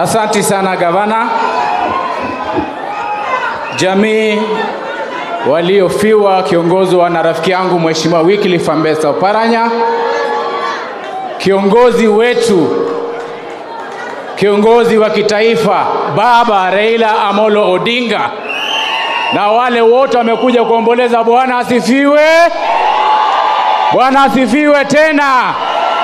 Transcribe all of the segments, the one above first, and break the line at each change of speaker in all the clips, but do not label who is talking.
Asanti sana gavana. Jamii waliofiwa kiongozwa na rafiki yangu Mheshimiwa Wycliffe Ambassa Oparanya, kiongozi wetu, kiongozi wa kitaifa Baba Raila Amolo Odinga, na wale wote wamekuja kuomboleza. Bwana asifiwe, Bwana asifiwe tena.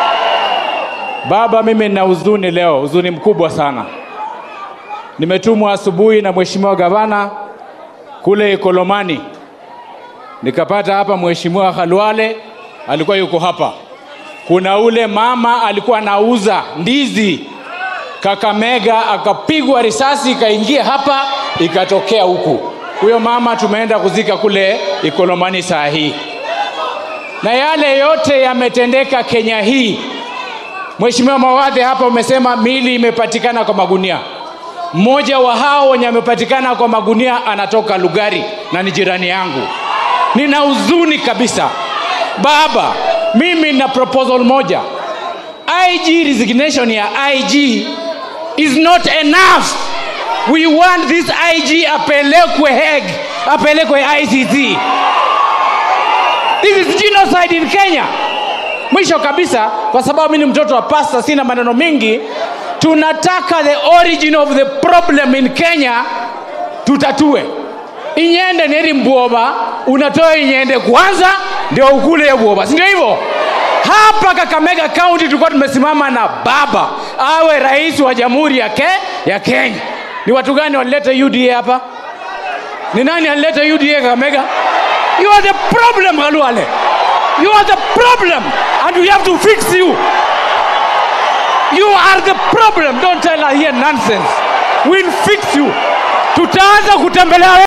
Baba, mimi nina huzuni leo, huzuni mkubwa sana. Nimetumwa asubuhi na mheshimiwa gavana kule Ikolomani, nikapata hapa mheshimiwa Khalwale alikuwa yuko hapa. Kuna ule mama alikuwa anauza ndizi Kakamega, akapigwa risasi ikaingia hapa ikatokea huku. Huyo mama tumeenda kuzika kule Ikolomani saa hii, na yale yote yametendeka Kenya hii. Mheshimiwa Mawadhe hapa umesema mili imepatikana kwa magunia. Mmoja wa hao wenye amepatikana kwa magunia anatoka Lugari na ni jirani yangu. Nina huzuni kabisa baba, mimi na proposal moja. IG resignation ya IG is not enough. We want this IG apelekwe Hague, apelekwe ICC. This is genocide in Kenya. Mwisho kabisa, kwa sababu mimi ni mtoto wa pasta, sina maneno mengi, tunataka the origin of the problem in Kenya tutatue. Inyende neri mbwoba, unatoa inyende kwanza ndio ukule ya bwoba, si ndio hivyo? Hapa Kakamega County tulikuwa tumesimama na baba awe rais wa jamhuri ya, ke, ya Kenya. Ni watu gani walileta UDA hapa? Ni nani alileta UDA Kakamega? You are the problem, Khalwale. You are the problem and we have to fix you. You are the problem. Don't tell her here nonsense. We'll fix you. Tutaanza kutembelea